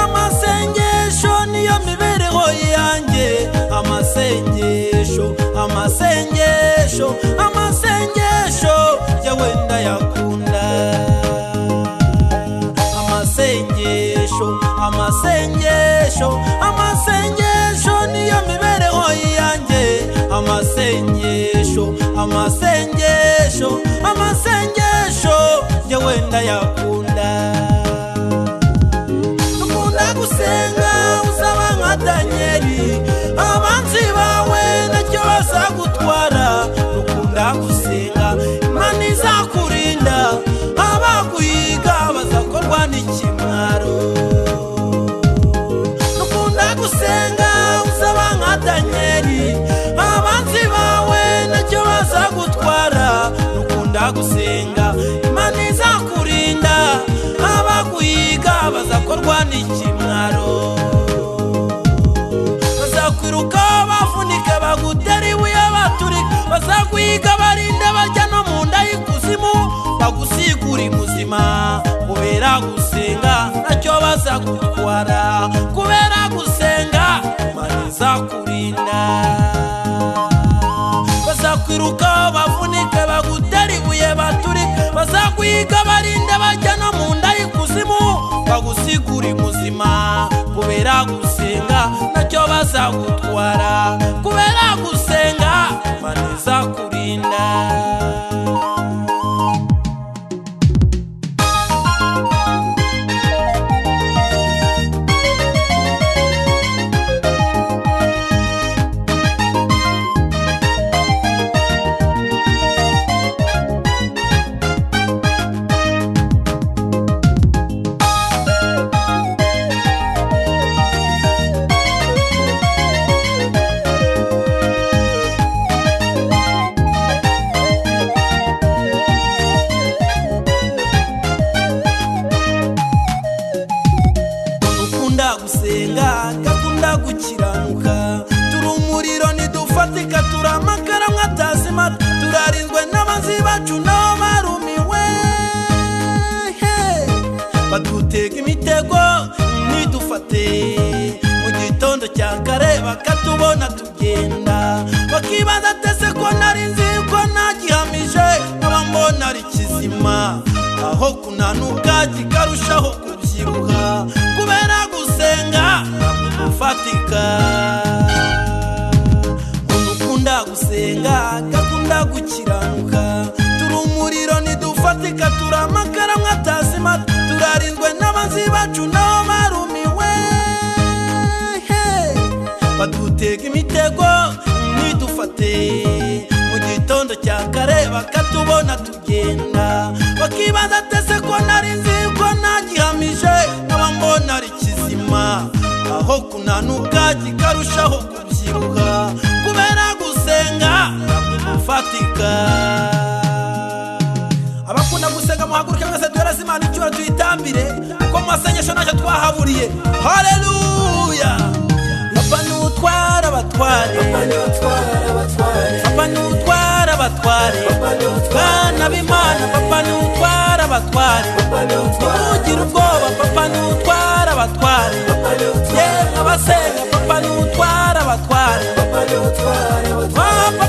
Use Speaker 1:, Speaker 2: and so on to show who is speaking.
Speaker 1: amasengesho niyo mibereho yanjye amasengesho amasengesho amasengesho yewe ndayakunda amasengesho amasengesho amasengesho niyo mibereho yanjye amasengesho amasengesho amasengesho yewe ndayakunda dukunda gusenga usaba nka danyeli abanzi bawe ntacyo bazagutwara dukunda gusenga imana izakurinda abaguhiga bazakorwa n'ikimwaro dukunda gusenga usaba nka danyeli abanzi bawe ntacyo bazagutwara dukunda gusenga imana izakurinda abaguhiga bazakorwa n'ikimwaro bazakwiruka bafunike bagutere ibuye baturika bazaguhiga barinde barya no mu nda y'ikuzimu bagusigure imuzima kubera gusenga ntacyo bazagutwara kubera gusenga imana izakurinda bazakwiruka bavunike bagutere ibuye baturike bazakwiga barinde bajya no mu nda y'ikuzimu bagusigure muzima kubera gusenga nacyo bazagutwara kubera gusenga imana izakurinda dukunda gusenga gakunda gukiranuka turi umuriro ntidufatika turi amakara mwatazima turarinzwe n'abanzi bacu nabo barumiwe Hey! badutega imitego ntidufate mu gitondo cya kare bakatubona tugenda bakibaza atese ko nari nzi ko nagihamije nkaba mbona ari kizima aho kunanuka kikarushaho kubyibuha kubera gusenga ntabwo dufatika umuntu ukunda gusenga agakunda gukiranuka turi umuriro ntidufatika turi amakara mwatazima turarinzwe n'abanzi bacu nabo barumiwe Hey! badutega imitego ntidufate mu gitondo cya kare bakatubona tugenda bakibaza atese ko nari nzi ko nagihamije nkaba mbona ari kizima aho kunanuka kikarushaho kubyibuha kubera gusenga ntabwo dufatika abakunda gusenga muhaguruke mwese duhereze imana icyubahiro tuyitambire kuko mu masengesho ntacyo twahaburiye hareruya papa nutwara abatware papa nutwara abatware bana b'imana papa nutwara abatware ntugire ubwoba papa nutwara abatware yewe abasenga papa nutwara abatware papa